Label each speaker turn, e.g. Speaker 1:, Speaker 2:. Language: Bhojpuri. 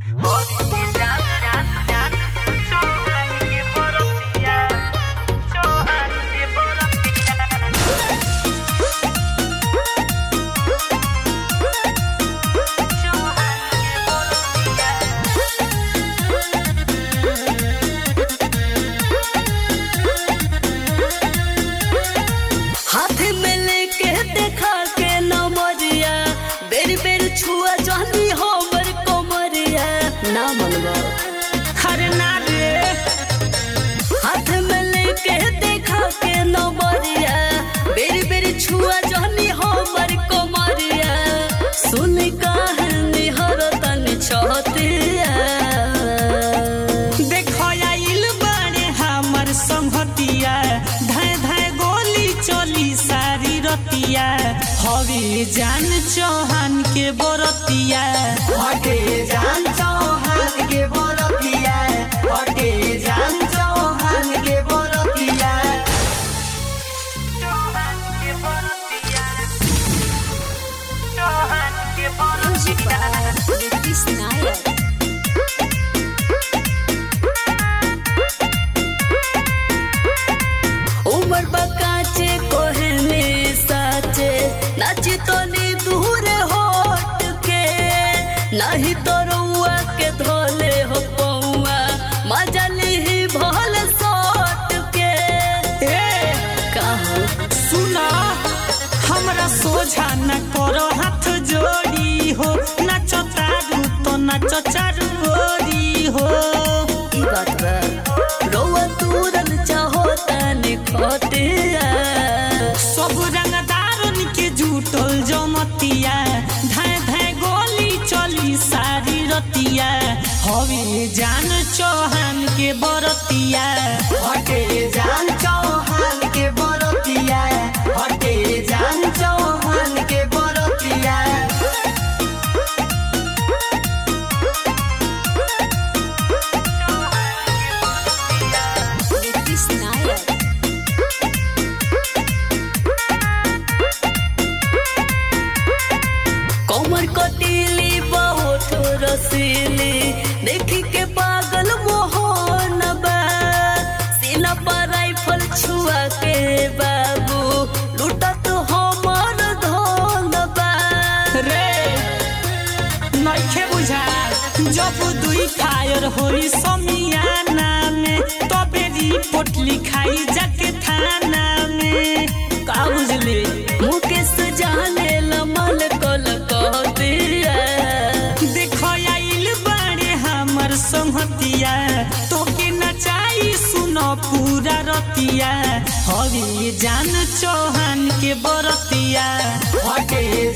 Speaker 1: हाथ में लेके देखा के नमरिया बेर बेर छुआ जानी हमर कोमरिया ना मनवा
Speaker 2: हरे ना रे
Speaker 1: हाथ में लेके देखा के नमरिया बेर बेर छुआ जानी हमर कोमरिया सुन कहानी हर तन छहतिया
Speaker 2: देखो आइल बाड़े हमर संगतिया धाय धाय गोली चली सारी रतिया हवे जान चौहान के बरतिया
Speaker 3: हटे जान चौहान के बरतिया हटे जान चौहान के बरतिया
Speaker 1: उमर बकाचे कोहने साचे नाची तो नी दूर होट के नहीं तो रुआ के धोले हो पौआ मजा ली भल सोट के
Speaker 2: ए
Speaker 1: कहो
Speaker 2: सुना हमरा सोझा न करो हाथ जोड़ी हो नाचो तारू तो नाचो चारू ओरी हो
Speaker 1: ई बात बा रोआ तूरन चाहो तने खोटिया
Speaker 2: सब रंगदारन के जुटल जमतिया धाय धाय गोली चली सारी रतिया हवे जान चौहान के बरतिया
Speaker 3: हटे जान चौहान के बरतिया हटे जान चौहान के बरतिया
Speaker 1: कमर कटीली बहुत रसीली देखी के पागल मोहन बा सीना पर राइफल छुआ के बाबू लूटा तो हमर धन बा
Speaker 2: रे नइखे बुझा जब दुई फायर होई समियाना में तबे रिपोर्ट लिखाई जाके थाना में का बुझले
Speaker 1: मुकेश जाने लमल कल कह दिया
Speaker 2: देखो आइल बाड़े हमर संगतिया तोके नचाई सुनो पूरा रतिया हवे जान चौहान के बरतिया
Speaker 3: हटे